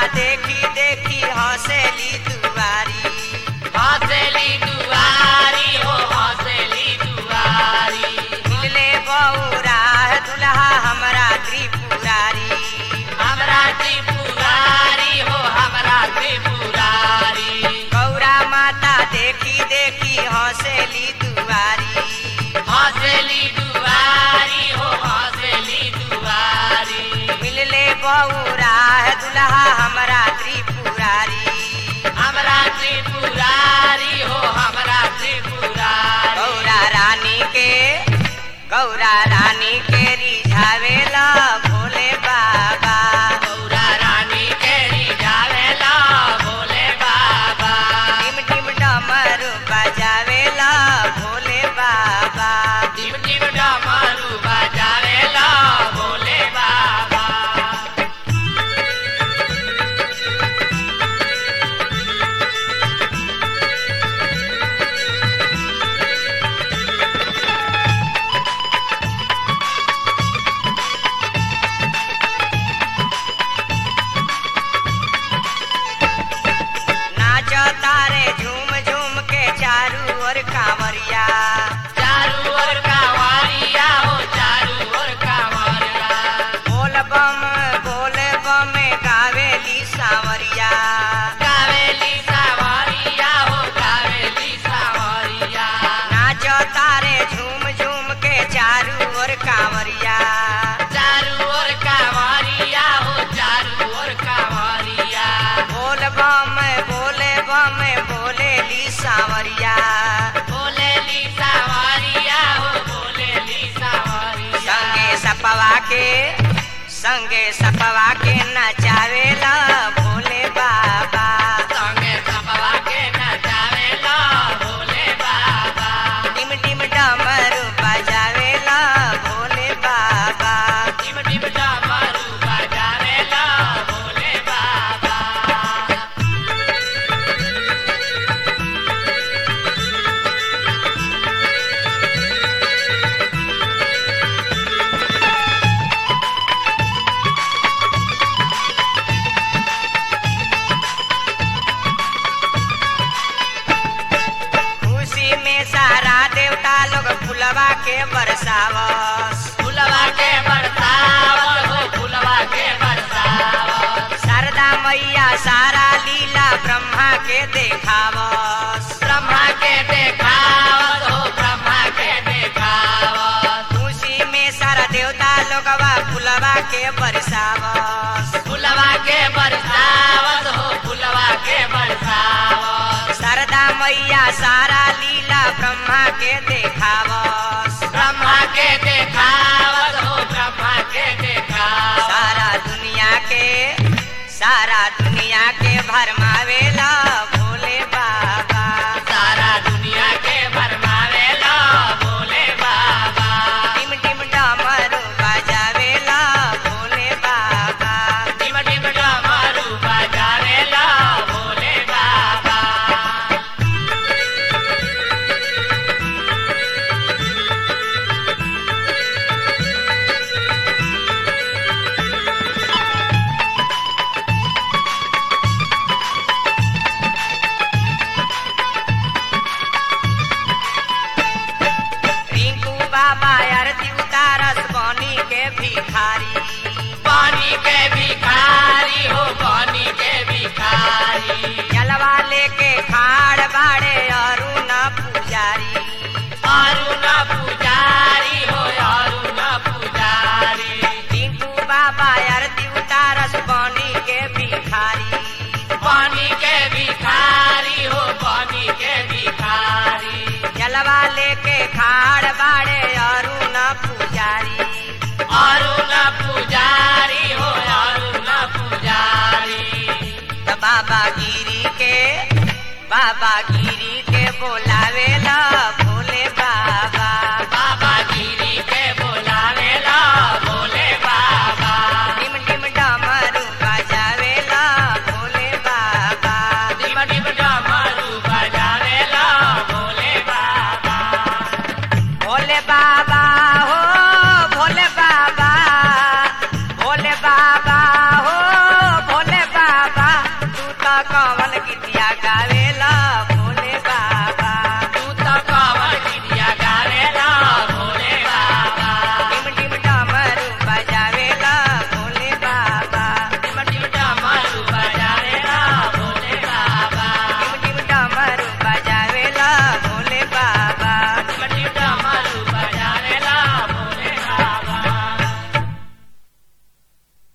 देखी देखी हंसेली दुआरी हंसली दुआरी हो हंसली दुआरी मिलले बौरा दुल्हा हमरा त्रिपुरारी हमरा त्रिपुरारी हो हमरा त्रिपुरारी गौरा माता देखी देखी हंसेली दुआरी हंसली दुआरी हो हंसली दुआरी मिलले बौरा दुल्हा हमरा त्रिपुरारी हमरा त्रिपुरारी हो हमरा त्रिपुरारी गौरा रानी के गौरा रानी के रिझावेला भोले बाबा गौरा रानी के रिझावेला भोले बाबा टिम टिम डमरू बजावेला भोले बाबा टिम टिम डमरू बजावेला भोले बाबा नाच तारे झूम झूम के चारू ओर कांवरिया चारू ओर कांवरिया हो चारू ओर कांवरिया बोल बम बोल बम गावेली सांवरिया कावेली सावरिया हो कावेली सावरिया नाच तारे झूम झूम के चारू ओर कांवरिया चारू ओर कांवरिया हो चारू ओर कांवरिया बोल बम बोले बम बोलेली सांवरिया बोलेली सावरिया हो बोलेली सावरिया संगे सपवा के संगे सपवा के नचावेला भोले बाबा संगे सपवा के नचावेला भोले बाबा टिम टिम डमरू बजावेला भोले बाबा टिम टिम डमरू बजावेला भोले बाबा खुशी में सारा देवता लोग फुलवा के बरसावस फुलवा के बरसावत हो फुलवा के बरसावत शारदा मैया सारा लीला ब्रह्मा के देखावस ब्रह्मा के देखावत हो ब्रह्मा के देखावत खुशी में सारा देवता लोगवा फुलवा के बरसावस फुलवा के बरसावत हो फुलवा के बरसावत शारदा मैया सारा लीला ब्रह्मा के देखावस ब्रह्मा के देखावत हो ब्रह्मा के देखावत सारा दुनिया के सारा दुनिया के भरमावेला भोले बाबा सारा दुनिया के भरमावेला भोले बाबा टिम टिम डमरू बजावेला भोले बाबा टिम टिम डमरू बजावेला भोले बाबा रिंकू बाबा आरती उतारस बनी के भिखारी पानी के भिखारी हो पानी के भिखारी जलवा लेके खाड़ बाड़े अरुण पुजारी अरुण पुजारी हो अरुण पुजारी रिंकू बाबा आरती उतारस बनी के भिखारी पानी के भिखारी हो पानी के भिखारी जलवा लेके खाड़ बाड़े अरुण पुजारी अरुण पुजारी हो अरुण पुजारी त बाबा गिरी के बाबा गिरी के बोलावेला